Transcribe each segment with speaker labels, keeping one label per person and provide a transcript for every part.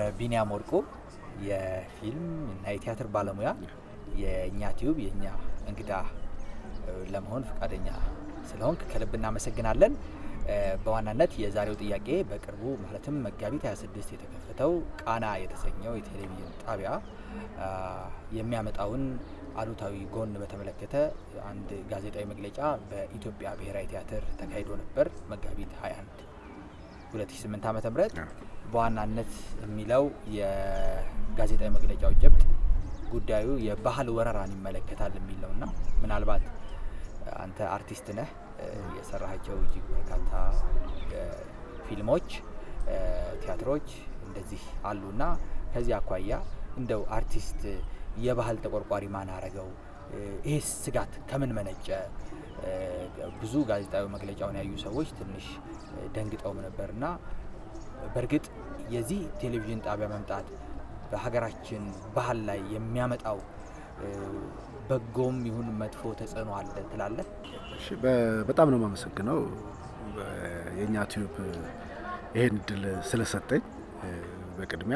Speaker 1: ቢኒያም ወርቁ የፊልም እና የቲያትር ባለሙያ የእኛ ቲዩብ የእኛ እንግዳ ለመሆን ፈቃደኛ ስለሆንክ ከልብ እናመሰግናለን። በዋናነት የዛሬው ጥያቄ በቅርቡ ማለትም መጋቢት 26 የተከፈተው ቃና የተሰኘው የቴሌቪዥን ጣቢያ የሚያመጣውን አሉታዊ ጎን በተመለከተ አንድ ጋዜጣዊ መግለጫ በኢትዮጵያ ብሔራዊ ቲያትር ተካሂዶ ነበር መጋቢት 21 2008 ዓ ም በዋናነት የሚለው የጋዜጣዊ መግለጫው ጭብጥ ጉዳዩ የባህል ወረራን ይመለከታል የሚል ነው እና ምናልባት አንተ አርቲስት ነህ፣ የሰራሃቸው እጅግ በርካታ ፊልሞች፣ ቲያትሮች እንደዚህ አሉና ከዚህ አኳያ እንደው አርቲስት የባህል ተቆርቋሪ ማን አረገው? ይህ ስጋት ከምን መነጨ? ብዙ ጋዜጣዊ መግለጫውን ያዩ ሰዎች ትንሽ ደንግጠውም ነበርና በእርግጥ የዚህ ቴሌቪዥን ጣቢያ መምጣት በሀገራችን ባህል ላይ የሚያመጣው በጎም ይሁን መጥፎ ተጽዕኖ አለ ትላለህ?
Speaker 2: በጣም ነው የማመሰግነው የእኛ ቲዩብ ይሄን እድል ስለሰጠኝ በቅድሚያ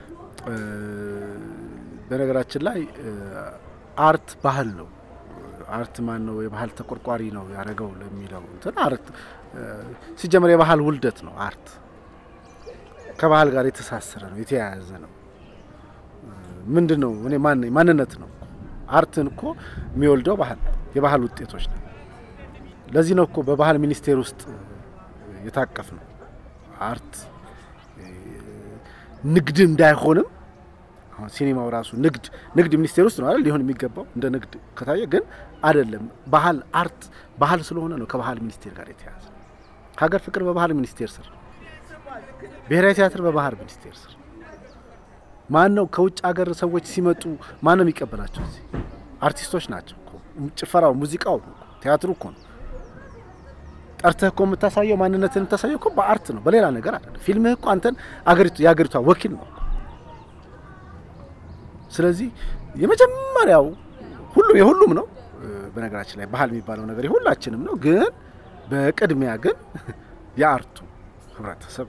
Speaker 2: በነገራችን ላይ አርት ባህል ነው። አርት ማን ነው የባህል ተቆርቋሪ ነው ያደረገው ለሚለው እንትን አርት ሲጀመር የባህል ውልደት ነው። አርት ከባህል ጋር የተሳሰረ ነው፣ የተያያዘ ነው። ምንድን ነው እኔ ማንነት ነው። አርትን እኮ የሚወልደው ባህል የባህል ውጤቶች ነው። ለዚህ ነው እኮ በባህል ሚኒስቴር ውስጥ የታቀፍ ነው። አርት ንግድ እንዳይሆንም አሁን ሲኒማው ራሱ ንግድ ንግድ ሚኒስቴር ውስጥ ነው አይደል ሊሆን የሚገባው እንደ ንግድ ከታየ ግን አይደለም። ባህል አርት ባህል ስለሆነ ነው ከባህል ሚኒስቴር ጋር የተያያዘ። ሀገር ፍቅር በባህል ሚኒስቴር ስር፣ ብሔራዊ ቲያትር በባህል ሚኒስቴር ስር። ማን ነው ከውጭ ሀገር ሰዎች ሲመጡ ማን ነው የሚቀበላቸው? እዚህ አርቲስቶች ናቸው እኮ። ጭፈራው፣ ሙዚቃው፣ ቲያትሩ እኮ ነው ጠርተህ እኮ የምታሳየው ማንነትን የምታሳየው እኮ በአርት ነው፣ በሌላ ነገር አይደለም። ፊልምህ እኮ አንተን አገሪቱ የአገሪቷ ወኪል ነው። ስለዚህ የመጀመሪያው ሁሉም የሁሉም ነው። በነገራችን ላይ ባህል የሚባለው ነገር የሁላችንም ነው። ግን በቅድሚያ ግን የአርቱ ህብረተሰብ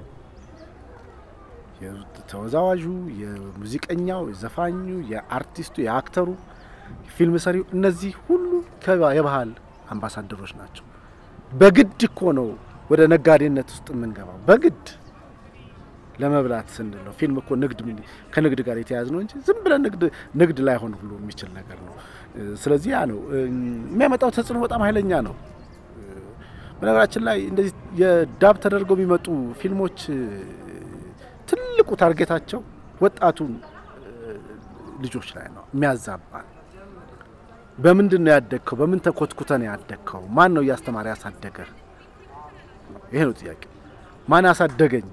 Speaker 2: ተወዛዋዡ፣ የሙዚቀኛው፣ የዘፋኙ፣ የአርቲስቱ፣ የአክተሩ፣ ፊልም ሰሪው እነዚህ ሁሉ የባህል አምባሳደሮች ናቸው። በግድ እኮ ነው ወደ ነጋዴነት ውስጥ የምንገባው በግድ ለመብላት ስንል ነው። ፊልም እኮ ንግድ ከንግድ ጋር የተያያዘ ነው እንጂ ዝም ብለን ንግድ ንግድ ላይሆን ሁሉ የሚችል ነገር ነው። ስለዚህ ያ ነው የሚያመጣው ተጽዕኖ በጣም ኃይለኛ ነው። በነገራችን ላይ እንደዚህ የዳብ ተደርገው የሚመጡ ፊልሞች ትልቁ ታርጌታቸው ወጣቱን ልጆች ላይ ነው የሚያዛባል። በምንድን ነው ያደግከው? በምን ተኮትኩተ ነው ያደግከው? ማን ነው እያስተማረ ያሳደገህ? ይሄ ነው ጥያቄ። ማን ያሳደገኝ?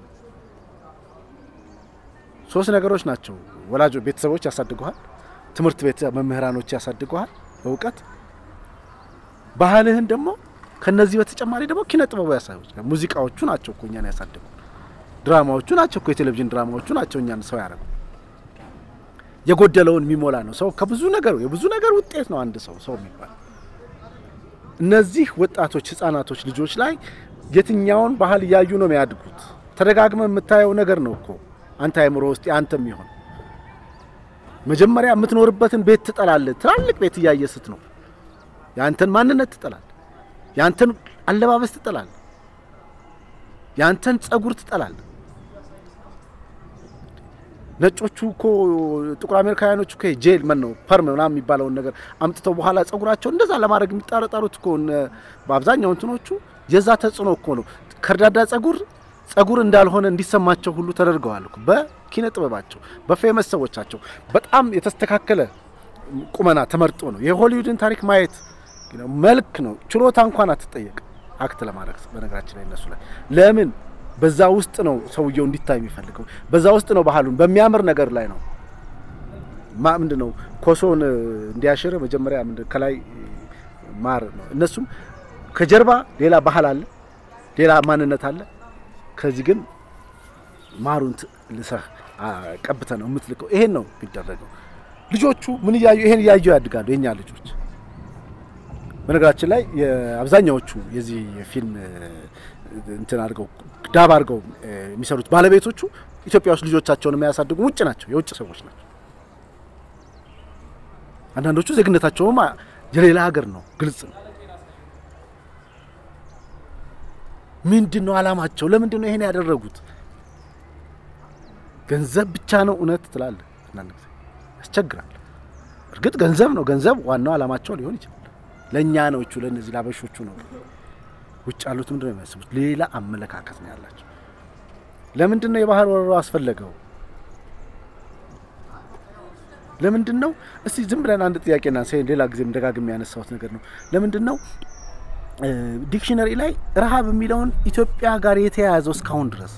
Speaker 2: ሶስት ነገሮች ናቸው። ወላጆ ቤተሰቦች ያሳድጉሃል፣ ትምህርት ቤት መምህራኖች ያሳድጉሃል በእውቀት ባህልህን ደግሞ ከነዚህ በተጨማሪ ደግሞ ኪነ ጥበቡ ያሳዩች ሙዚቃዎቹ ናቸው እኮ እኛን ያሳድጉ፣ ድራማዎቹ ናቸው እኮ የቴሌቪዥን ድራማዎቹ ናቸው እኛን ሰው ያደረጉ። የጎደለውን የሚሞላ ነው ሰው ከብዙ ነገር የብዙ ነገር ውጤት ነው አንድ ሰው ሰው የሚባል እነዚህ ወጣቶች ህጻናቶች ልጆች ላይ የትኛውን ባህል እያዩ ነው የሚያድጉት? ተደጋግመ የምታየው ነገር ነው እኮ አንተ አእምሮ ውስጥ አንተ የሚሆን መጀመሪያ የምትኖርበትን ቤት ትጠላለህ። ትላልቅ ቤት እያየ ስትኖር የአንተን ማንነት ትጠላለህ። የአንተን አለባበስ ትጠላለህ። የአንተን ጸጉር ትጠላለህ። ነጮቹ እኮ ጥቁር አሜሪካውያኖቹ እኮ ጄል ምን ነው ፐርም ምናምን የሚባለውን ነገር አምጥተው በኋላ ጸጉራቸው እንደዛ ለማድረግ የሚጣረጠሩት እኮ በአብዛኛው እንትኖቹ የዛ ተጽዕኖ እኮ ነው። ከርዳዳ ጸጉር ጸጉር እንዳልሆነ እንዲሰማቸው ሁሉ ተደርገዋል እኮ በኪነ ጥበባቸው በፌመስ ሰዎቻቸው በጣም የተስተካከለ ቁመና ተመርጦ ነው። የሆሊውድን ታሪክ ማየት መልክ ነው። ችሎታ እንኳን አትጠየቅ አክት ለማድረግ በነገራችን ላይ እነሱ ላይ ለምን በዛ ውስጥ ነው ሰውየው እንዲታይ የሚፈልገው። በዛ ውስጥ ነው ባህሉን በሚያምር ነገር ላይ ነው ማ ምንድን ነው ኮሶን እንዲያሽር መጀመሪያ ምንድን ከላይ ማር ነው። እነሱም ከጀርባ ሌላ ባህል አለ፣ ሌላ ማንነት አለ። ከዚህ ግን ማሩን ልሰህ ቀብተ ነው የምትልከው። ይሄን ነው የሚደረገው። ልጆቹ ምን እያዩ ይሄን እያዩ ያድጋሉ የኛ ልጆች። በነገራችን ላይ አብዛኛዎቹ የዚህ የፊልም እንትን አድርገው ዳብ አድርገው የሚሰሩት ባለቤቶቹ ኢትዮጵያ ውስጥ ልጆቻቸውን የሚያሳድጉ ውጭ ናቸው፣ የውጭ ሰዎች ናቸው። አንዳንዶቹ ዜግነታቸውም የሌላ ሀገር ነው፣ ግልጽ ነው። ምንድን ነው አላማቸው? ለምንድን ነው ይሄን ያደረጉት? ገንዘብ ብቻ ነው እውነት ትላለህ። አንዳንድ ጊዜ ያስቸግራል። እርግጥ ገንዘብ ነው፣ ገንዘብ ዋናው አላማቸው ሊሆን ይችላል። ለእኛ ነው እቹ ለእነዚህ ላበሾቹ ነው። ውጭ ያሉት ምንድን ነው የሚያስቡት? ሌላ አመለካከት ነው ያላቸው። ለምንድን ነው የባህር ወረራው አስፈለገው? ለምንድን ነው እስቲ ዝም ብለን አንድ ጥያቄና ሌላ ጊዜም ደጋግሜ ያነሳሁት ነገር ነው። ለምንድን ነው ዲክሽነሪ ላይ ረሃብ የሚለውን ኢትዮጵያ ጋር የተያያዘው እስካሁን ድረስ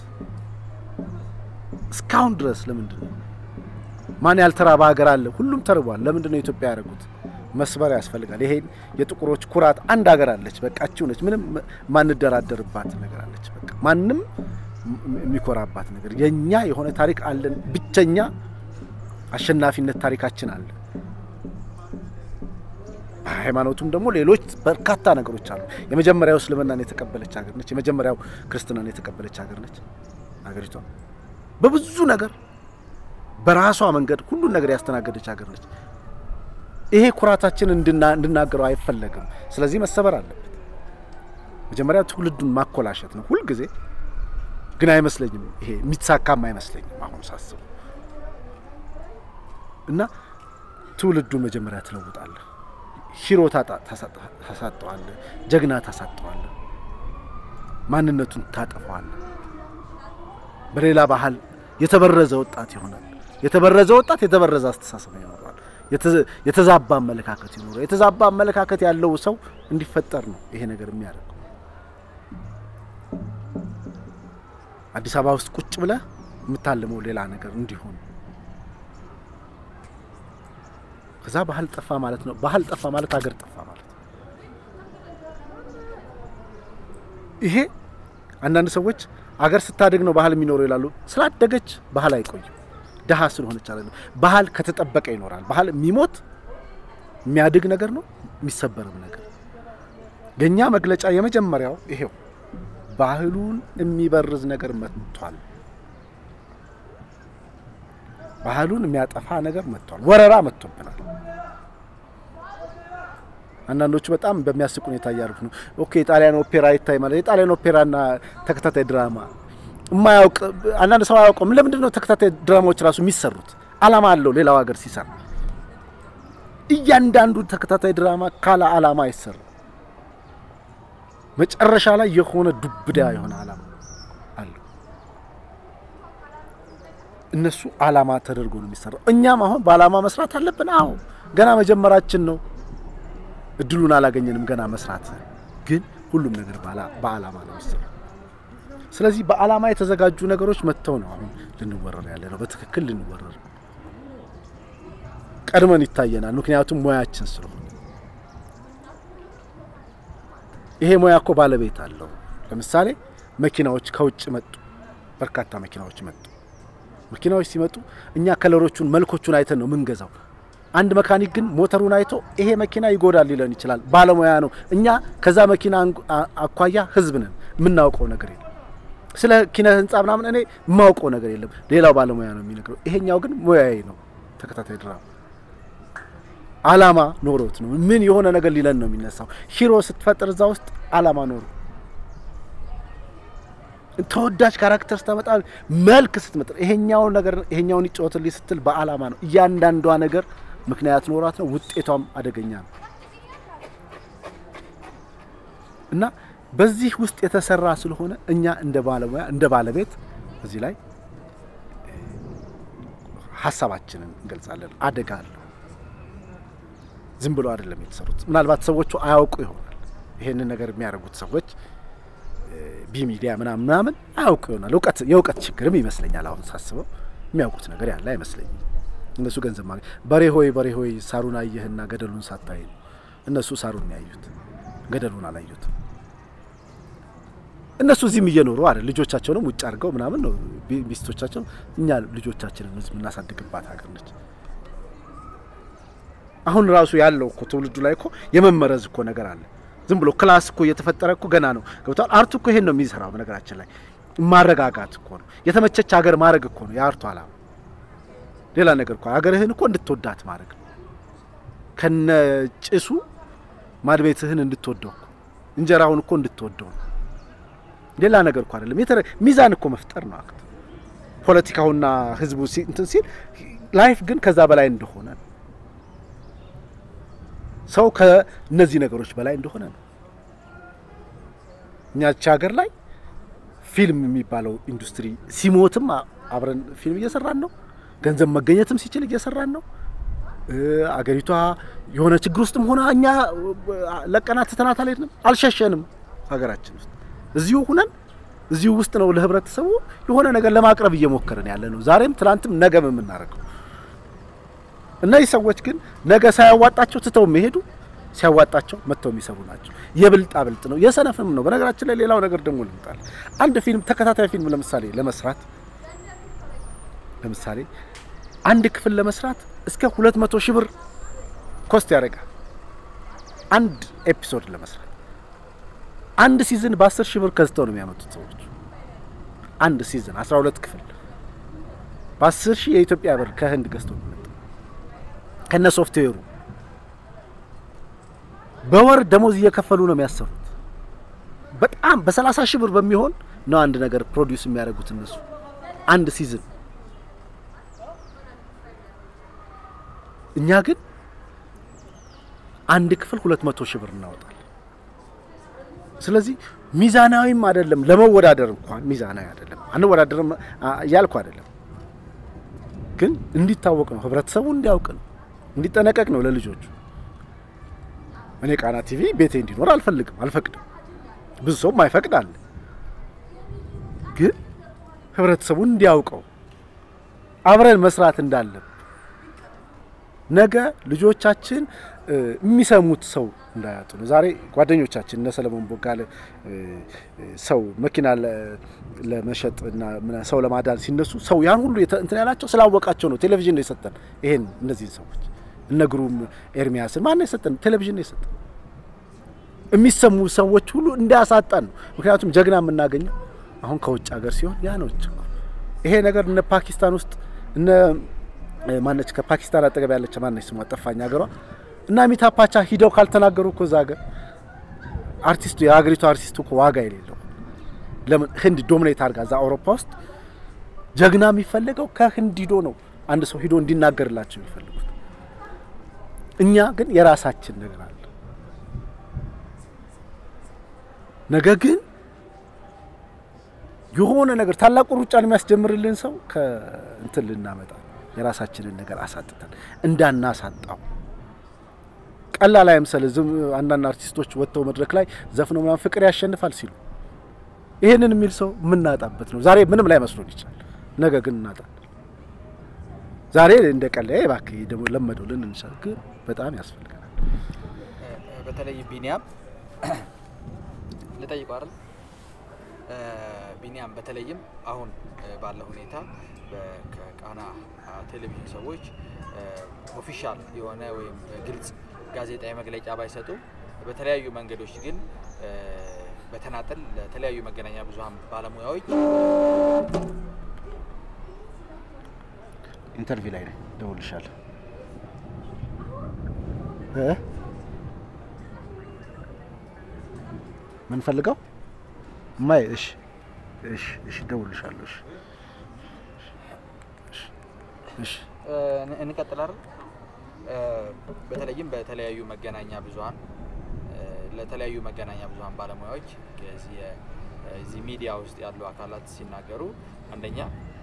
Speaker 2: እስካሁን ድረስ ለምንድን ነው? ማን ያልተራበ ሀገር አለ? ሁሉም ተርቧል። ለምንድን ነው ኢትዮጵያ ያደረጉት? መስበር ያስፈልጋል። ይሄን የጥቁሮች ኩራት አንድ ሀገር አለች፣ በቃ እቺው ነች። ምንም ማንደራደርባት ነገር አለች። በቃ ማንም የሚኮራባት ነገር የኛ የሆነ ታሪክ አለን። ብቸኛ አሸናፊነት ታሪካችን አለ። በሃይማኖቱም ደግሞ ሌሎች በርካታ ነገሮች አሉ። የመጀመሪያው እስልምናን የተቀበለች ሀገር ነች። የመጀመሪያው ክርስትናን የተቀበለች ሀገር ነች ሀገሪቷ። በብዙ ነገር በራሷ መንገድ ሁሉን ነገር ያስተናገደች ሀገር ነች። ይሄ ኩራታችን እንድናገረው አይፈለግም። ስለዚህ መሰበር አለበት። መጀመሪያ ትውልዱን ማኮላሸት ነው ሁልጊዜ። ግን አይመስለኝም፣ ይሄ የሚሳካም አይመስለኝም አሁን ሳስቡ እና ትውልዱን መጀመሪያ ትለውጣለህ። ሂሮ ታሳጠዋለህ፣ ጀግና ታሳጠዋለህ፣ ማንነቱን ታጠፈዋለህ። በሌላ ባህል የተበረዘ ወጣት ይሆናል። የተበረዘ ወጣት የተበረዘ አስተሳሰብ ይኖረዋል። የተዛባ አመለካከት ይኖረዋል። የተዛባ አመለካከት ያለው ሰው እንዲፈጠር ነው ይሄ ነገር የሚያደርገው። አዲስ አበባ ውስጥ ቁጭ ብለህ የምታልመው ሌላ ነገር እንዲሆን ከዛ ባህል ጠፋ ማለት ነው። ባህል ጠፋ ማለት ሀገር ጠፋ ማለት ነው። ይሄ አንዳንድ ሰዎች አገር ስታደግ ነው ባህል የሚኖረው ይላሉ። ስላደገች ባህል አይቆይም። ድሀ ስለሆነች አለ ባህል ከተጠበቀ ይኖራል። ባህል የሚሞት የሚያድግ ነገር ነው፣ የሚሰበርም ነገር። የእኛ መግለጫ የመጀመሪያው ይሄው ባህሉን የሚበርዝ ነገር መጥቷል። ባህሉን የሚያጠፋ ነገር መጥቷል። ወረራ መጥቶብናል። አንዳንዶቹ በጣም በሚያስቅ ሁኔታ እያደረጉ ነው። ኦኬ የጣሊያን ኦፔራ ይታይ ማለት የጣሊያን ኦፔራና ተከታታይ ድራማ የማያውቅ አንዳንድ ሰው አያውቀውም። ለምንድን ነው ተከታታይ ድራማዎች ራሱ የሚሰሩት? አላማ አለው። ሌላው ሀገር ሲሰራ እያንዳንዱ ተከታታይ ድራማ ካለ አላማ አይሰራም። መጨረሻ ላይ የሆነ ዱብዳ የሆነ አላማ አለው። እነሱ አላማ ተደርጎ ነው የሚሰራው። እኛም አሁን በአላማ መስራት አለብን። አዎ ገና መጀመራችን ነው። እድሉን አላገኘንም ገና መስራት። ግን ሁሉም ነገር በአላማ ነው የሚሰራው። ስለዚህ በአላማ የተዘጋጁ ነገሮች መጥተው ነው አሁን ልንወረር ያለ ነው። በትክክል ልንወረር ቀድመን ይታየናል። ምክንያቱም ሙያችን ስለሆነ ይሄ ሙያ እኮ ባለቤት አለው። ለምሳሌ መኪናዎች ከውጭ መጡ፣ በርካታ መኪናዎች መጡ። መኪናዎች ሲመጡ እኛ ከለሮቹን መልኮቹን አይተን ነው ምንገዛው። አንድ መካኒክ ግን ሞተሩን አይቶ ይሄ መኪና ይጎዳል ሊለን ይችላል። ባለሙያ ነው። እኛ ከዛ መኪና አኳያ ህዝብ ነን፣ የምናውቀው ነገር የለም። ስለ ኪነ ህንጻ ምናምን እኔ የማውቀው ነገር የለም። ሌላው ባለሙያ ነው የሚነግረው። ይሄኛው ግን ሙያዬ ነው። ተከታታይ ድራማ አላማ ኖሮት ነው። ምን የሆነ ነገር ሊለን ነው የሚነሳው። ሂሮ ስትፈጥር እዛ ውስጥ አላማ ኖሮ ተወዳጅ ካራክተር ስታመጣ መልክ ስትመጥር ይሄኛውን ነገር ይሄኛውን ይጫወትልኝ ስትል በአላማ ነው። እያንዳንዷ ነገር ምክንያት ኖሯት ነው። ውጤቷም አደገኛ ነው እና በዚህ ውስጥ የተሰራ ስለሆነ እኛ እንደ ባለሙያ እንደ ባለቤት እዚህ ላይ ሀሳባችንን እንገልጻለን። አደጋ አለው። ዝም ብሎ አይደለም የተሰሩት። ምናልባት ሰዎቹ አያውቁ ይሆናል። ይሄንን ነገር የሚያደርጉት ሰዎች ቢ ሚዲያ ምናምን ምናምን አያውቁ ይሆናል። እውቀት የእውቀት ችግርም ይመስለኛል። አሁን ሳስበው የሚያውቁት ነገር ያለ አይመስለኝም። እነሱ ገንዘብ ማግኘት በሬ ሆይ በሬ ሆይ ሳሩን አየህና ገደሉን ሳታይ ነው። እነሱ ሳሩን ያዩት ገደሉን አላዩትም። እነሱ እዚህም እየኖሩ አይደል ልጆቻቸውንም ውጭ አድርገው ምናምን ነው ሚስቶቻቸው። እኛ ልጆቻችንን ህዝብ እናሳድግባት ሀገር ነች። አሁን ራሱ ያለው እኮ ትውልዱ ላይ እኮ የመመረዝ እኮ ነገር አለ። ዝም ብሎ ክላስ እኮ እየተፈጠረ እኮ ገና ነው ገብቷል። አርቱ እኮ ይሄን ነው የሚሰራው። በነገራችን ላይ ማረጋጋት እኮ ነው። የተመቸች ሀገር ማድረግ እኮ ነው የአርቱ ዓላማ። ሌላ ነገር እኮ ሀገርህን እኮ እንድትወዳት ማድረግ ነው። ከነ ጭሱ ማድቤትህን እንድትወደው እኮ እንጀራውን እኮ እንድትወደው ነው። ሌላ ነገር እኮ አይደለም። የተረ ሚዛን እኮ መፍጠር ነው አክት ፖለቲካውና ህዝቡ ሲ- እንትን ሲል ላይፍ ግን ከዛ በላይ እንደሆነ ነው። ሰው ከእነዚህ ነገሮች በላይ እንደሆነ ነው። እኛች ሀገር ላይ ፊልም የሚባለው ኢንዱስትሪ ሲሞትም አ- አብረን ፊልም እየሰራን ነው። ገንዘብ መገኘትም ሲችል እየሰራን ነው። እ፣ አገሪቷ የሆነ ችግር ውስጥም ሆነ እኛ እ፣ ለቀናት ትተናት አልሄድንም፣ አልሸሸንም። ሀገራችን ውስጥ እዚሁ ሁነን እዚሁ ውስጥ ነው ለህብረተሰቡ የሆነ ነገር ለማቅረብ እየሞከርን ያለ ነው። ዛሬም ትናንትም ነገም የምናደርገው እነዚህ ሰዎች ግን ነገ ሳያዋጣቸው ትተው የሚሄዱ ሲያዋጣቸው መጥተው የሚሰሩ ናቸው። የብልጣ ብልጥ ነው፣ የሰነፍም ነው። በነገራችን ላይ ሌላው ነገር ደግሞ ልምጣል። አንድ ፊልም ተከታታይ ፊልም ለምሳሌ ለመስራት ለምሳሌ አንድ ክፍል ለመስራት እስከ ሁለት መቶ ሺህ ብር ኮስት ያደርጋል። አንድ ኤፒሶድ ለመስራት አንድ ሲዝን በአስር ሺህ ብር ከዝተው ነው የሚያመጡት ሰዎች። አንድ ሲዝን አስራ ሁለት ክፍል በአስር ሺህ የኢትዮጵያ ብር ከህንድ ገዝተው ነው የሚመጣው ከነ ሶፍትዌሩ በወር ደሞዝ እየከፈሉ ነው የሚያሰሩት። በጣም በሰላሳ ሺህ ብር በሚሆን ነው አንድ ነገር ፕሮዲውስ የሚያደርጉት እነሱ አንድ ሲዝን። እኛ ግን አንድ ክፍል ሁለት መቶ ሺህ ብር እናወጣለን። ስለዚህ ሚዛናዊም አይደለም፣ ለመወዳደር እንኳን ሚዛናዊ አይደለም። አንወዳደርም አ- እያልኩ አይደለም፣ ግን እንዲታወቅ ነው፣ ህብረተሰቡ እንዲያውቅ ነው፣ እንዲጠነቀቅ ነው ለልጆቹ። እኔ ቃና ቲቪ ቤቴ እንዲኖር አልፈልግም፣ አልፈቅድም። ብዙ ሰው ማይፈቅድ አለ። ግን ህብረተሰቡን እንዲያውቀው አብረን መስራት እንዳለብን ነገ ልጆቻችን እ፣ የሚሰሙት ሰው እንዳያጡ ነው። ዛሬ ጓደኞቻችን እነ ሰለሞን ቦጋለ እ፣ እ፣ ሰው መኪና ለ- ለመሸጥ እና ምና- ሰው ለማዳን ሲነሱ ሰው ያን ሁሉ የተ- እንትን ያላቸው ስላወቃቸው ነው። ቴሌቪዥን ነው የሰጠን ይሄን እነዚህን ሰዎች እነ ግሩም ኤርሚያስን ማን ነው የሰጠን? ቴሌቪዥን ነው የሰጠን። የሚሰሙ ሰዎች ሁሉ እንዳያሳጣን ነው። ምክንያቱም ጀግና የምናገኘው አሁን ከውጭ ሀገር ሲሆን ያ ነው ችግሩ። ይሄ ነገር እነ ፓኪስታን ውስጥ እነ እ፣ ማነች ከፓኪስታን አጠገብ ያለች ማነች ስሟ ጠፋኝ ሀገሯ እና ሚታፓቻ ሂደው ካልተናገሩ እኮ እዛ ሀገር አርቲስቱ የሀገሪቱ አርቲስቱ እኮ ዋጋ የሌለው ለምን ህንድ ዶሚኔት አድርጋ እዛ አውሮፓ ውስጥ ጀግና የሚፈለገው ከህንድ ሂዶ ነው አንድ ሰው ሂዶ እንዲናገርላቸው የሚፈልጉት። እኛ ግን የራሳችን ነገር አለ። ነገ ግን የሆነ ነገር ታላቁ ሩጫን የሚያስጀምርልን ሰው ከእንትን ልናመጣ የራሳችንን ነገር አሳጥተን እንዳናሳጣው ቀላል አይምሰል። ዝም አንዳንድ አርቲስቶች ወጥተው መድረክ ላይ ዘፍነው ምናምን ፍቅር ያሸንፋል ሲሉ ይሄንን የሚል ሰው የምናጣበት ነው። ዛሬ ምንም ላይ መስሎን ይችላል፣ ነገ ግን እናጣለን። ዛሬ እንደ ቀላዬ እባክህ ደግሞ ለመደው ልን እንችላል፣ ግን በጣም ያስፈልገናል።
Speaker 1: እ፣ በተለይ ቢኒያም ልጠይቀው አይደል እ፣ ቢኒያም በተለይም አሁን እ፣ ባለው ሁኔታ በ- ከቃና አ፣ ቴሌቪዥን ሰዎች ኦፊሻል የሆነ ወይም ግልጽ ጋዜጣዊ መግለጫ ባይሰጡም በተለያዩ መንገዶች ግን እ፣ በተናጠል ለተለያዩ መገናኛ ብዙኃን ባለሙያዎች
Speaker 2: ኢንተርቪው ላይ ነኝ፣ እደውልልሻለሁ እ ምን ፈልገው ማይ እሺ፣ እሺ፣ እሺ፣ እደውልልሻለሁ። እሺ፣ እሺ፣ እሺ።
Speaker 1: እ፣ እንቀጥላለን። እ፣ በተለይም በተለያዩ መገናኛ ብዙኃን እ፣ ለተለያዩ መገናኛ ብዙኃን ባለሙያዎች ከዚህ የ- እዚህ ሚዲያ ውስጥ ያሉ አካላት ሲናገሩ አንደኛ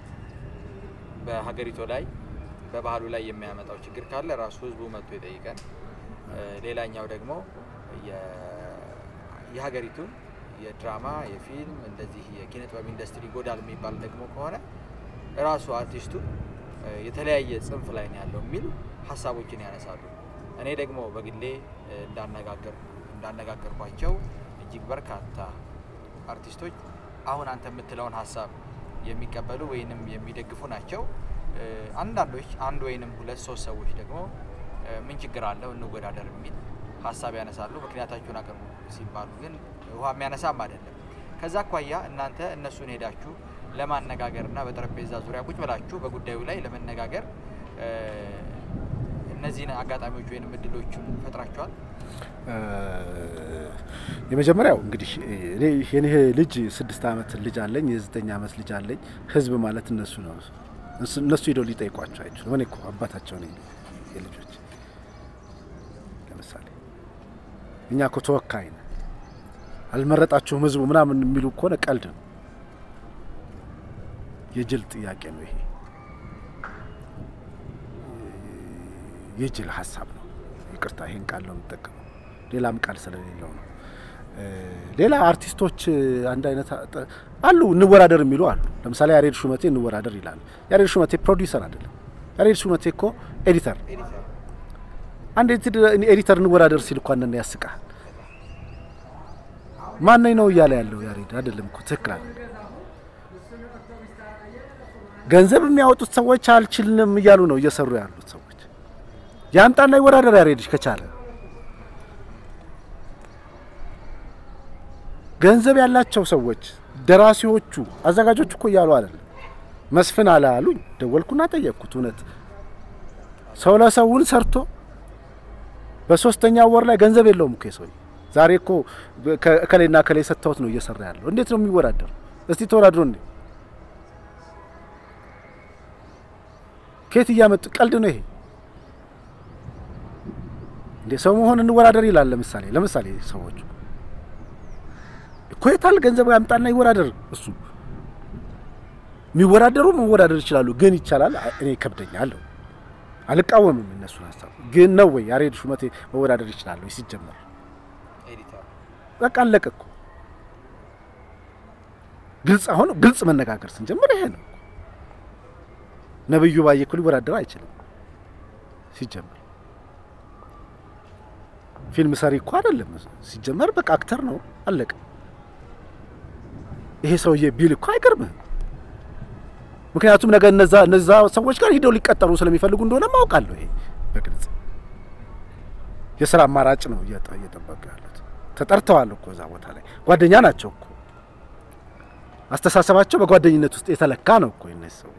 Speaker 1: በሀገሪቱ ላይ በባህሉ ላይ የሚያመጣው ችግር ካለ ራሱ ህዝቡ መጥቶ ይጠይቀን። እ፣ ሌላኛው ደግሞ የ- የሀገሪቱን የድራማ የፊልም እንደዚህ የኪነ ጥበብ ኢንዱስትሪ ይጎዳል የሚባል ደግሞ ከሆነ ራሱ አርቲስቱ እ፣ የተለያየ ጽንፍ ላይ ነው ያለው የሚሉ ሀሳቦችን ያነሳሉ። እኔ ደግሞ በግሌ እ፣ እንዳነጋገር እንዳነጋገርኳቸው እጅግ በርካታ አርቲስቶች አሁን አንተ የምትለውን ሀሳብ የሚቀበሉ ወይንም የሚደግፉ ናቸው። እ፣ አንዳንዶች አንድ ወይንም ሁለት ሶስት ሰዎች ደግሞ እ፣ ምን ችግር አለው እንወዳደር የሚል ሀሳብ ያነሳሉ። ምክንያታቸውን አቅርቡ ሲባሉ ግን ውሃ የሚያነሳም አይደለም። ከዛ አኳያ እናንተ እነሱን ሄዳችሁ ለማነጋገርና በጠረጴዛ ዙሪያ ቁጭ ብላችሁ በጉዳዩ ላይ ለመነጋገር እ፣ እነዚህን አጋጣሚዎች ወይም እድሎቹን ፈጥራችኋል?
Speaker 2: የመጀመሪያው እንግዲህ እኔ የኔ ልጅ ስድስት ዓመት ልጅ አለኝ፣ የዘጠኝ ዓመት ልጅ አለኝ። ህዝብ ማለት እነሱ ነው። እነሱ- እነሱ ሄደው ሊጠይቋቸው አይችሉም። እኔ እኮ አባታቸው ነኝ የልጆች ለምሳሌ እኛ እኮ ተወካይ ነን። አልመረጣችሁም ህዝቡ ምናምን የሚሉ ከሆነ ቀልድ ነው። የጅል ጥያቄ ነው ይሄ። የጅል ሀሳብ ነው። ይቅርታ ይሄን ቃል ነው የምጠቀመው፣ ሌላም ቃል ስለሌለው ነው። እ፣ ሌላ አርቲስቶች አንድ አይነት አ- አሉ እንወዳደር የሚሉ አሉ። ለምሳሌ ያሬድ ሹመቴ እንወዳደር ይላል። ያሬድ ሹመቴ ፕሮዲውሰር አይደለም። ያሬድ ሹመቴ እኮ ኤዲተር።
Speaker 1: ኤዲተር
Speaker 2: አንድ ኤዲት- ኤዲተር እንወዳደር ሲል እኳ እንደነ ያስቃል። ማነኝ ነው እያለ ያለው ያሬድ አይደለም እኮ ትክክል አለ። ገንዘብ የሚያወጡት ሰዎች አልችልም እያሉ ነው እየሰሩ ያሉት ሰዎች። ያምጣና ይወዳደር ያሬድሽ ከቻለ ገንዘብ ያላቸው ሰዎች ደራሲዎቹ፣ አዘጋጆቹ እኮ እያሉ አይደለም። መስፍን አለ አሉኝ። ደወልኩና ጠየቅኩት። እውነት ሰው ለሰውን ሰርቶ በሶስተኛ ወር ላይ ገንዘብ የለውም እኮ ሰው ዛሬ እኮ ከ- እከሌና እከሌ ሰጥተውት ነው እየሰራ ያለው። እንዴት ነው የሚወዳደሩ? እስቲ ተወዳድሮ እንዴ ከየት እያመጡ ቀልድ ነው ይሄ እንዴ? ሰው መሆን እንወዳደር ይላል። ለምሳሌ ለምሳሌ ሰዎቹ እኮ የታል ገንዘብ ያምጣና ይወዳደር። እሱ የሚወዳደሩ መወዳደር ይችላሉ፣ ግን ይቻላል። እኔ ይከብደኛል፣ አልቃወምም እነሱን ሀሳብ። ግን ነው ወይ ያሬድ ሹመቴ መወዳደር ይችላል ወይ? ሲጀመር
Speaker 1: ኤዲተር
Speaker 2: በቃ አለቀ እኮ። ግልጽ አሁን ግልጽ መነጋገር ስንጀምር ይሄ ነው። ነብዩ ባየ እኮ ሊወዳደር አይችልም ሲጀመር። ፊልም ሰሪ እኮ አይደለም ሲጀመር። በቃ አክተር ነው አለቀ። ይሄ ሰውዬ ቢል እኮ አይገርምህም። ምክንያቱም ነገ እነዛ እነዛ ሰዎች ጋር ሂደው ሊቀጠሩ ስለሚፈልጉ እንደሆነ ማውቃለሁ። ይሄ በግልጽ የስራ አማራጭ ነው እየጠ- እየጠበቁ ያሉት። ተጠርተዋል እኮ እዛ ቦታ ላይ ጓደኛ ናቸው እኮ አስተሳሰባቸው በጓደኝነት ውስጥ የተለካ ነው እኮ እነዚህ ሰዎች።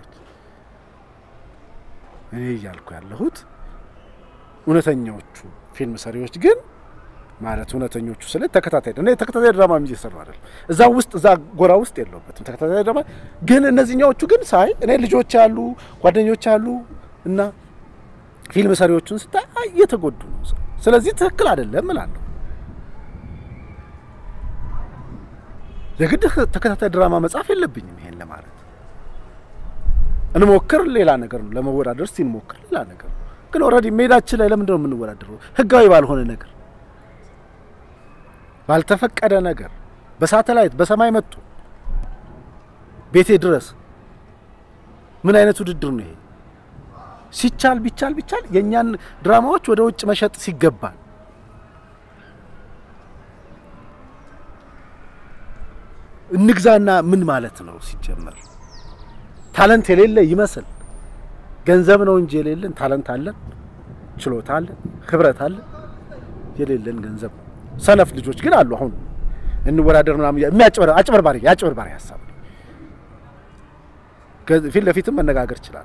Speaker 2: እኔ እያልኩ ያለሁት እውነተኛዎቹ ፊልም ሰሪዎች ግን ማለት እውነተኞቹ ስለ ተከታታይ እኔ ተከታታይ ድራማ እየሰሩ አይደለም። እዛ ውስጥ እዛ ጎራ ውስጥ የለውበትም ተከታታይ ድራማ ግን እነዚህኛዎቹ ግን ሳይ እኔ ልጆች ያሉ ጓደኞች ያሉ እና ፊልም ሰሪዎቹን ስታይ አይ እየተጎዱ ነው። ስለዚህ ትክክል አይደለም እላለሁ። የግድ ተከታታይ ድራማ መጻፍ የለብኝም ይሄን ለማለት እንሞክር ሌላ ነገር ነው። ለመወዳደር እስቲ እንሞክር ሌላ ነገር ነው። ግን ኦልሬዲ ሜዳችን ላይ ለምንድን ነው የምንወዳደረው? ህጋዊ ባልሆነ ነገር፣ ባልተፈቀደ ነገር፣ በሳተላይት በሰማይ መጡ ቤቴ ድረስ ምን አይነት ውድድር ነው ይሄ? ሲቻል ቢቻል ቢቻል የእኛን ድራማዎች ወደ ውጭ መሸጥ ሲገባል እንግዛና ምን ማለት ነው ሲጀመር? ታለንት የሌለ ይመስል ገንዘብ ነው እንጂ የሌለን ታለንት አለን፣ ችሎታ አለን፣ ህብረት አለን። የሌለን ገንዘብ ነው። ሰነፍ ልጆች ግን አሉ። አሁን እንወዳደር ምናምን የሚያጭበር አጭበርባሪ የአጭበርባሪ ሀሳብ ነው። ፊት ለፊትም መነጋገር ይችላል።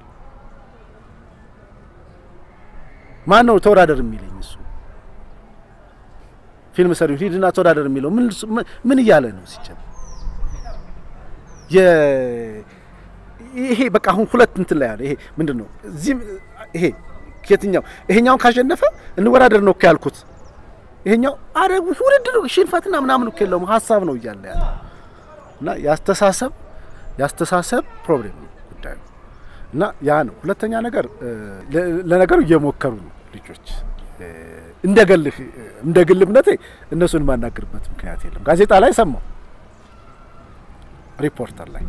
Speaker 2: ማን ነው ተወዳደር የሚለኝ? እሱ ፊልም ሰሪው ሂድና ተወዳደር የሚለው ምን ምን እያለ ነው ሲጀምር? ይሄ በቃ አሁን ሁለት እንትን ላይ ያለ ይሄ ምንድን ነው? እዚህም ይሄ የትኛው ይሄኛውን ካሸነፈ እንወዳደር ነው እኮ ያልኩት። ይሄኛው አረ ውድድር ሽንፈትና ምናምን እኮ የለውም ሀሳብ ነው እያለ ያለ እና ያስተሳሰብ ያስተሳሰብ ፕሮብሌም ነው ጉዳዩ እና ያ ነው። ሁለተኛ ነገር ለነገሩ እየሞከሩ ነው ልጆች እንደ ግልህ እንደ ግል እምነቴ እነሱን የማናገርበት ምክንያት የለም። ጋዜጣ ላይ ሰማሁ፣ ሪፖርተር ላይ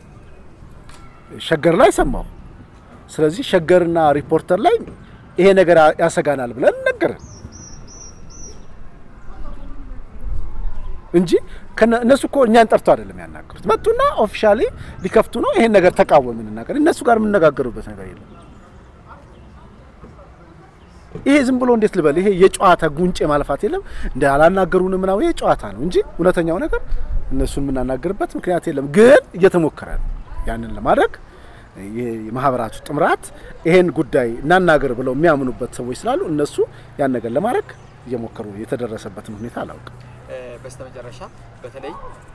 Speaker 2: ሸገር ላይ ሰማሁ። ስለዚህ ሸገርና ሪፖርተር ላይ ይሄ ነገር ያሰጋናል ብለን ነገርን እንጂ እነሱ እኮ እኛን ጠርቶ አይደለም ያናገሩት። መጡና ኦፊሻሊ ሊከፍቱ ነው ይሄን ነገር ተቃወምን እናገር። እነሱ ጋር የምነጋገሩበት ነገር የለም። ይሄ ዝም ብሎ እንዴት ልበል፣ ይሄ የጨዋታ ጉንጭ ማልፋት የለም እንደ አላናገሩን ምናምን ይሄ ጨዋታ ነው እንጂ እውነተኛው ነገር እነሱን የምናናገርበት ምክንያት የለም። ግን እየተሞከረ ነው ያንን ለማድረግ የማህበራቱ ጥምራት ይሄን ጉዳይ እናናገር ብለው የሚያምኑበት ሰዎች ስላሉ እነሱ ያን ነገር ለማድረግ እየሞከሩ የተደረሰበትን ሁኔታ አላውቅም።
Speaker 1: በስተመጨረሻ በተለይ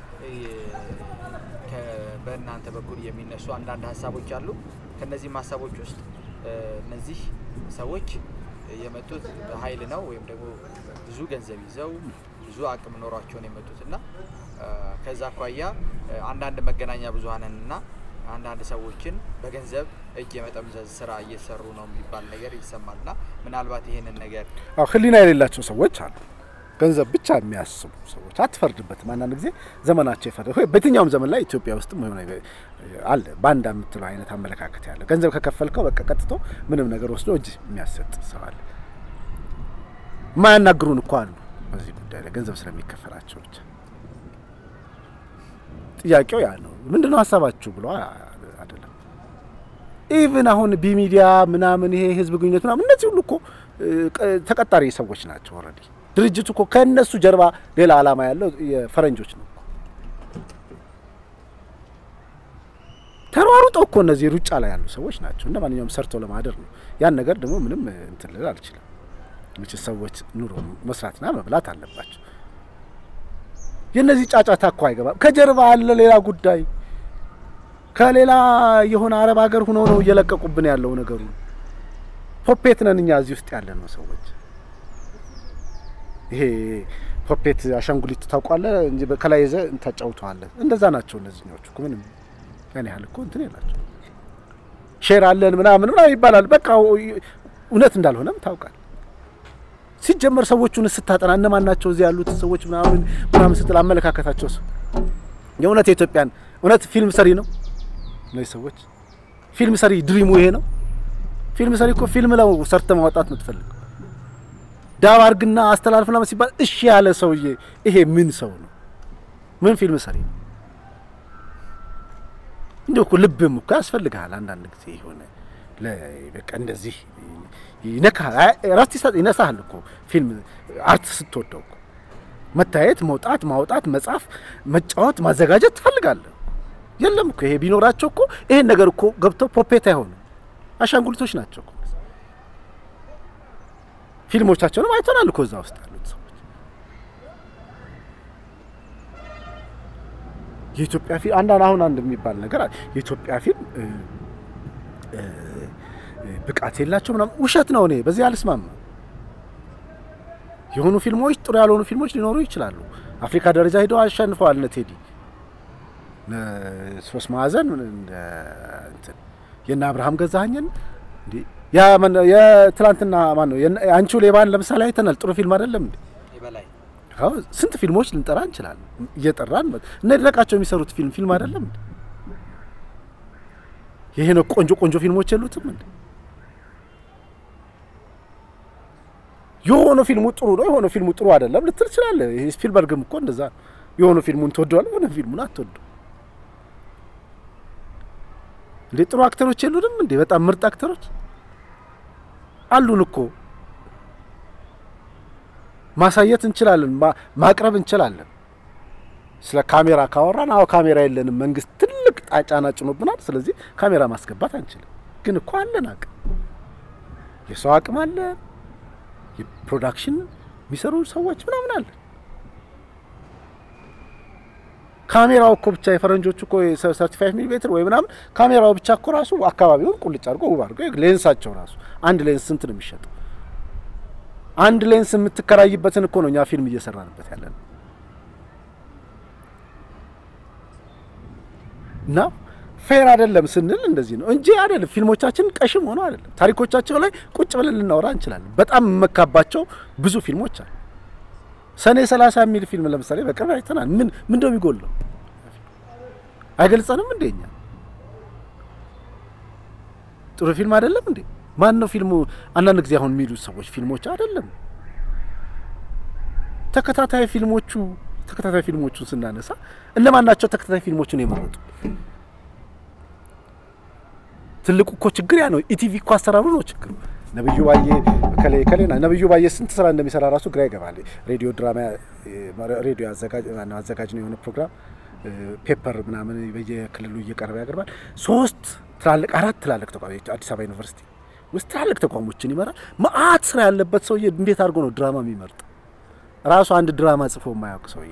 Speaker 1: በእናንተ በኩል የሚነሱ አንዳንድ ሀሳቦች አሉ። ከነዚህም ሀሳቦች ውስጥ እነዚህ ሰዎች የመጡት በኃይል ነው ወይም ደግሞ ብዙ ገንዘብ ይዘው ብዙ አቅም ኖሯቸውን የመጡት እና ከዛ አኳያ አንዳንድ መገናኛ ብዙኃንንና አንዳንድ ሰዎችን በገንዘብ እጅ የመጠምዘዝ ስራ እየሰሩ ነው የሚባል ነገር ይሰማል እና ምናልባት ይሄንን ነገር
Speaker 2: አዎ ሕሊና የሌላቸው ሰዎች አሉ። ገንዘብ ብቻ የሚያስቡ ሰዎች አትፈርድበትም። አንዳንድ ጊዜ ዘመናቸው ይፈርድ ወይ በየትኛውም ዘመን ላይ ኢትዮጵያ ውስጥም ሆነ አለ ባንዳ የምትለው አይነት አመለካከት ያለ ገንዘብ ከከፈልከው በቃ ቀጥቶ ምንም ነገር ወስዶ እጅ የሚያሰጥ ሰው አለ። የማያናግሩን እኮ አሉ በዚህ ጉዳይ ላይ ገንዘብ ስለሚከፈላቸው ብቻ። ጥያቄው ያ ነው። ምንድነው ሀሳባችሁ ብሎ አይደለም። ኢቭን አሁን ቢሚዲያ ምናምን ይሄ ህዝብ ግንኙነት ምናምን እነዚህ ሁሉ እኮ ተቀጣሪ ሰዎች ናቸው ኦልሬዲ ድርጅቱ እኮ ከእነሱ ጀርባ ሌላ ዓላማ ያለው የፈረንጆች ነው። ተሯሩጠው እኮ እነዚህ ሩጫ ላይ ያሉ ሰዎች ናቸው። እንደ ማንኛውም ሰርተው ለማደር ነው። ያን ነገር ደግሞ ምንም እንትን ልል አልችልም። መቼ ሰዎች ኑሮ መስራትና መብላት አለባቸው። የእነዚህ ጫጫታ እኮ አይገባም። ከጀርባ አለ ሌላ ጉዳይ። ከሌላ የሆነ አረብ ሀገር ሆኖ ነው እየለቀቁብን ያለው ነገሩ። ፖፔት ነን እኛ እዚህ ውስጥ ያለ ነው ሰዎች ይሄ ፖፔት አሻንጉሊት ታውቋለህ እንጂ ከላይ ይዘህ ታጫውተዋለህ። እንደዛ ናቸው እነዚህኞቹ እኮ ምንም ያን ያህል እኮ እንትን የላቸው። ሼር አለን ምናምን ምናምን ይባላል። በቃ እውነት እንዳልሆነም ታውቃል። ሲጀመር ሰዎቹን ስታጠና እነማን ናቸው እዚህ ያሉት ሰዎች ምናምን ምናምን ስትል አመለካከታቸው ሰው የእውነት የኢትዮጵያን እውነት ፊልም ሰሪ ነው እነዚህ ሰዎች። ፊልም ሰሪ ድሪሙ ይሄ ነው። ፊልም ሰሪ እኮ ፊልም ለው ሰርተ ማውጣት ነው ትፈልገው ዳብ አርግና አስተላልፍ ምናምን ሲባል እሺ ያለ ሰውዬ ይሄ ምን ሰው ነው? ምን ፊልም ሰሪ ነው? እንዲሁ እኮ ልብም እኮ ያስፈልግሃል አንዳንድ ጊዜ የሆነ በቃ እንደዚህ ይነካል፣ ራስት ይነሳሃል እኮ ፊልም አርት ስትወደው እኮ መታየት፣ መውጣት፣ ማውጣት፣ መጻፍ፣ መጫወት፣ ማዘጋጀት ትፈልጋለህ። የለም እኮ ይሄ ቢኖራቸው እኮ ይሄን ነገር እኮ ገብተው ፖፔት አይሆኑም፣ አሻንጉሊቶች ናቸው እኮ ፊልሞቻቸውንም አይተናል እኮ እዛ ውስጥ ያሉት ሰዎች። የኢትዮጵያ ፊልም አንዳንድ አሁን አንድ የሚባል ነገር አለ። የኢትዮጵያ ፊልም ብቃት የላቸው ምናምን ውሸት ነው። እኔ በዚህ አልስማማ። የሆኑ ፊልሞች ጥሩ ያልሆኑ ፊልሞች ሊኖሩ ይችላሉ። አፍሪካ ደረጃ ሄደው አሸንፈዋል። እነ ቴዲ ሶስት ማዕዘን እንትን የእነ አብርሃም ገዛኸኝን እንዴ ያ የትላንትና ማን ነው አንቺ ሌባን ለምሳሌ አይተናል። ጥሩ ፊልም አይደለም እንዴ? አዎ ስንት ፊልሞች ልንጠራ እንችላለን። እየጠራን እነ ድረቃቸው የሚሰሩት ፊልም ፊልም አይደለም እንዴ? ይሄ ነው ቆንጆ ቆንጆ ፊልሞች የሉትም እንዴ? የሆነ ፊልሙ ጥሩ ነው፣ የሆነ ፊልሙ ጥሩ አይደለም ልትል ትችላለህ። ይሄ ስፒልበርግም እኮ እንደዛ ነው። የሆነ ፊልሙን ትወደዋለህ፣ የሆነ ፊልሙን አትወደው እንዴ? ጥሩ አክተሮች የሉንም እንዴ? በጣም ምርጥ አክተሮች አሉን እኮ ማሳየት እንችላለን፣ ማቅረብ እንችላለን። ስለ ካሜራ ካወራን አዎ ካሜራ የለንም፣ መንግስት ትልቅ ጫና ጭኖብናል። ስለዚህ ካሜራ ማስገባት አንችልም። ግን እኮ አለን አቅም፣ የሰው አቅም አለ፣ የፕሮዳክሽን የሚሰሩ ሰዎች ምናምን አለ። ካሜራው እኮ ብቻ የፈረንጆቹ እኮ ሰርቲ ፋይቭ ሚሊ ሜትር ወይ ምናምን ካሜራው ብቻ እኮ ራሱ አካባቢውን ቁልጭ አድርጎ ውብ አድርጎ ሌንሳቸው ራሱ አንድ ሌንስ ስንት ነው የሚሸጠው? አንድ ሌንስ የምትከራይበትን እኮ ነው እኛ ፊልም እየሰራንበት ያለ ነው። እና ፌር አይደለም ስንል እንደዚህ ነው እንጂ አይደለም። ፊልሞቻችን ቀሽም ሆኖ አይደለም። ታሪኮቻቸው ላይ ቁጭ ብለን ልናወራ እንችላለን። በጣም የመካባቸው ብዙ ፊልሞች አሉ። ሰኔ ሰላሳ የሚል ፊልም ለምሳሌ በቅርብ አይተናል። ምን ምን እንደው የሚጎለው አይገልጸንም እንዴ? እኛ ጥሩ ፊልም አይደለም እንዴ? ማን ነው ፊልሙ? አንዳንድ ጊዜ አሁን የሚሉት ሰዎች ፊልሞች አይደለም ተከታታይ ፊልሞቹ ተከታታይ ፊልሞቹን ስናነሳ እነማን ናቸው ተከታታይ ፊልሞቹን የመረጡ? ትልቁ እኮ ችግር ያ ነው። ኢቲቪ እኮ አሰራሩ ነው ችግሩ። ነብዩ ባዬ ከሌ ከሌና ነብዩ ባዬ ስንት ስራ እንደሚሰራ ራሱ ግራ ይገባል። ሬዲዮ ድራማ ሬዲዮ አዘጋጅ ማነው አዘጋጅ ነው የሆነ ፕሮግራም ፔፐር ምናምን በየክልሉ እየቀረበ ያቀርባል። ሶስት ትላልቅ አራት ትላልቅ ተቋሞች አዲስ አበባ ዩኒቨርሲቲ ውስጥ ትላልቅ ተቋሞችን ይመራል። መአት ስራ ያለበት ሰውዬ እንዴት አድርጎ ነው ድራማ የሚመርጥ? ራሱ አንድ ድራማ ጽፎ የማያውቅ ሰውዬ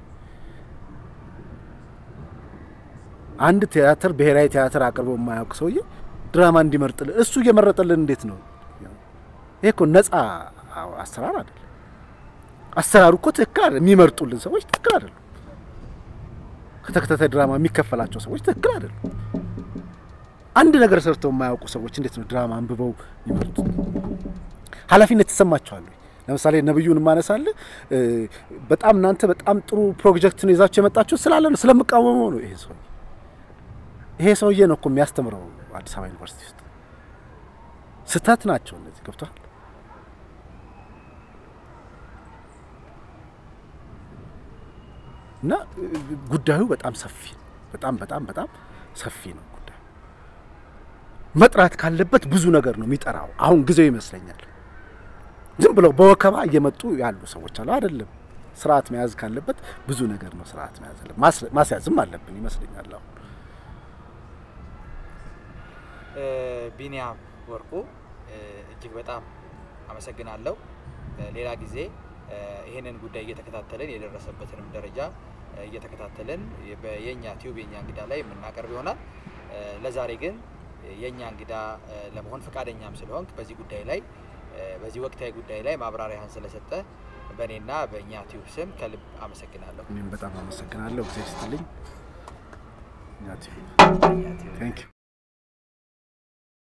Speaker 2: አንድ ቲያትር ብሔራዊ ቲያትር አቅርቦ የማያውቅ ሰውዬ ድራማ እንዲመርጥልን እሱ እየመረጠልን እንዴት ነው? ይሄ እኮ ነጻ አሰራር አይደለም። አሰራሩ እኮ ትክክል አይደለም። የሚመርጡልን ሰዎች ትክክል አይደሉም። ከተከታታይ ድራማ የሚከፈላቸው ሰዎች ትክክል አይደሉም። አንድ ነገር ሰርተው የማያውቁ ሰዎች እንዴት ነው ድራማ አንብበው ይመርጡት? ኃላፊነት ይሰማቸዋል። ለምሳሌ ነብዩን ማነሳለ በጣም እናንተ በጣም ጥሩ ፕሮጀክት ነው ይዛችሁ የመጣችሁ ስላለ ነው ስለምቃወመው ነው። ይሄ ሰውዬ ይሄ ሰውዬ ነው እኮ የሚያስተምረው አዲስ አበባ ዩኒቨርሲቲ ውስጥ ስህተት ናቸው እነዚህ ገብቷል። እና ጉዳዩ በጣም ሰፊ በጣም በጣም በጣም ሰፊ ነው ጉዳዩ። መጥራት ካለበት ብዙ ነገር ነው የሚጠራው። አሁን ጊዜው ይመስለኛል። ዝም ብለው በወከባ እየመጡ ያሉ ሰዎች አሉ። አይደለም ስርዓት መያዝ ካለበት ብዙ ነገር ነው ስርዓት መያዝ አለ ማስያዝም አለብን ይመስለኛል። አሁን
Speaker 1: ቢኒያም ወርቁ እጅግ በጣም አመሰግናለሁ። ሌላ ጊዜ ይህንን ጉዳይ እየተከታተልን የደረሰበትንም ደረጃ እየተከታተልን የእኛ ቲዩብ የእኛ እንግዳ ላይ የምናቀርብ ይሆናል። ለዛሬ ግን የእኛ እንግዳ ለመሆን ፈቃደኛም ስለሆንክ በዚህ ጉዳይ ላይ በዚህ ወቅታዊ ጉዳይ ላይ ማብራሪያህን ስለሰጠ በእኔና በእኛ ቲዩብ ስም ከልብ አመሰግናለሁ።
Speaker 2: እኔም በጣም አመሰግናለሁ። ጊዜ ስትልኝ